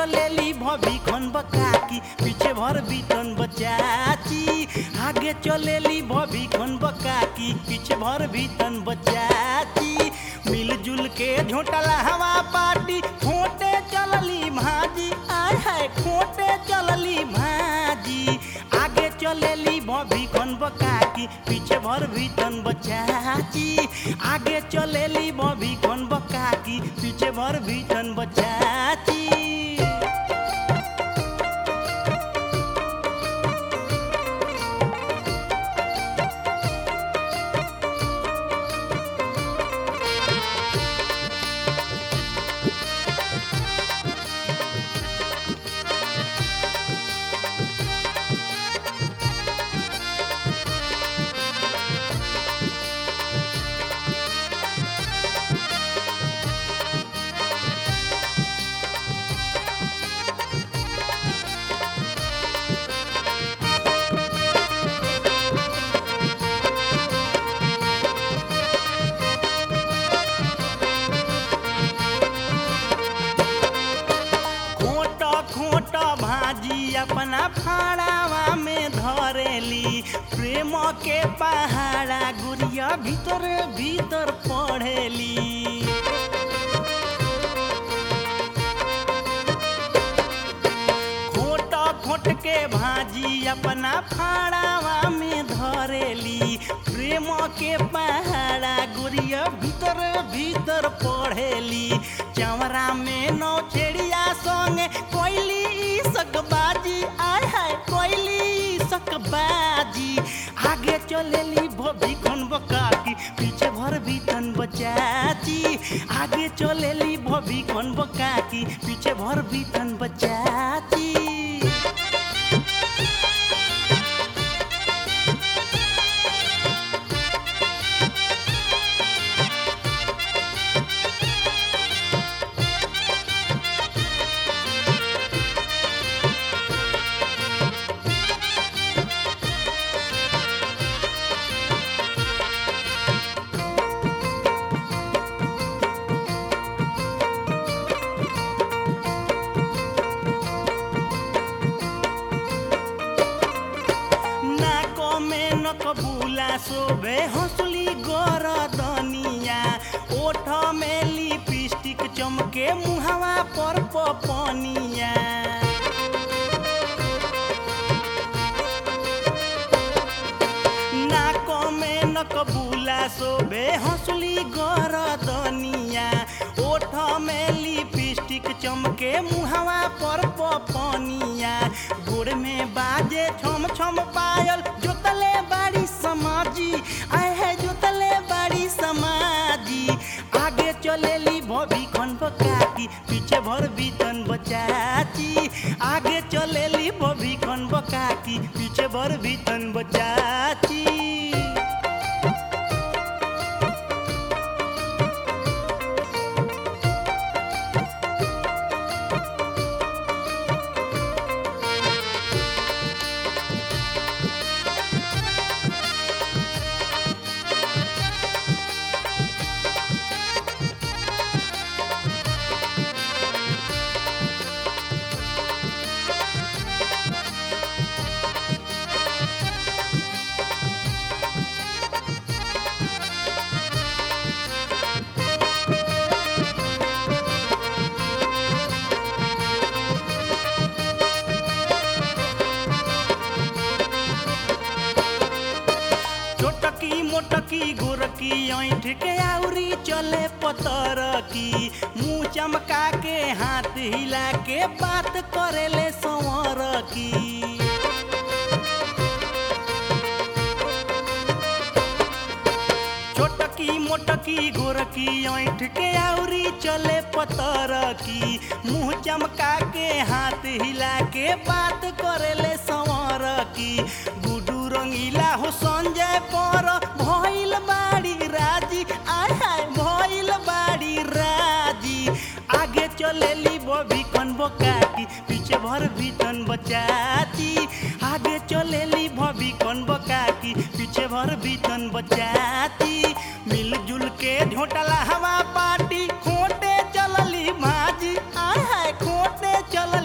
चलेली भभी खन बकाकी पीछे भर बीतन बचाची आगे चलेली भभी खन बकाकी पीछे भर बीतन बचाची मिलजुल के झोटला हवा पाटी खोटे चलली भाजी आय हाय खोटे चलली भाजी आगे चलेली भभी खन बकाकी पीछे भर भीतन बचाची आगे चलेली भभी खन बकाकी पीछे भर भीतन बचाची खोट खोट भाजी अपना फाड़ावा में धरेली प्रेम के पहाड़ा गुड़िया भीतर भीतर पढ़ेली खोट खोट के भाजी अपना फाड़ावा में धरेली प्रेम के पहाड़ा गुड़िया भीतर भीतर पढ़ेली चवरा में नौ छेड़िया संगे कोयली सकबाजी आय हाय कोयली सकबाजी आगे चलेली भभी खन बकाकी पीछे भर भीतन बचाची आगे चलेली भभी खन बकाकी पीछे भर भीतन बचाची नाको में नकबूला शोभे हंसली गरदनिया ओठ में लिपस्टिक चमके मुहावा पर पपनिया नाको में नकबूला शोभे हंसली गरदनिया ओठ में लिपस्टिक चमके मुहावा पर पपनिया गोड़ में बाजे छम छम पायल जोतले बाड़ी समाजी आय है जोतले बाड़ी समाजी आगे चलेली भभी खन बकाकी पीछे भर बीतन बचाची आगे चलेली भभी खन बकाकी पीछे भर बीतन बचाची छोटकी मोटकी गोरकी ऐठ के आउरी चले पतर की मुंह चमका के हाथ हिला के बात करेले संवर की छोटकी मोटकी गोरकी ऐठ के आउरी चले पतर की मुंह चमका के हाथ हिला के बात करेले संवर की गुडू रंगीला हो संजय पर भइल बाड़ी राजी आय हाय भइल बाड़ी राजी आगे चलेली बबी कन बकाती पीछे भर भीतन बचाती आगे चलेली भबी कन बकाती पीछे भर भीतन बचाती मिलजुल के झोटला हवा पाटी खोटे चलली भाजी आय हाय खोटे चलली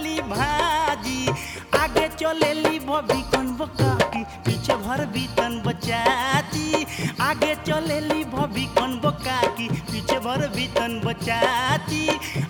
आगे चलेली भभी कन बकाकी पीछे भर बीतन बचाती आगे चलेली भभी कन बकाकी पीछे भर बीतन बचाती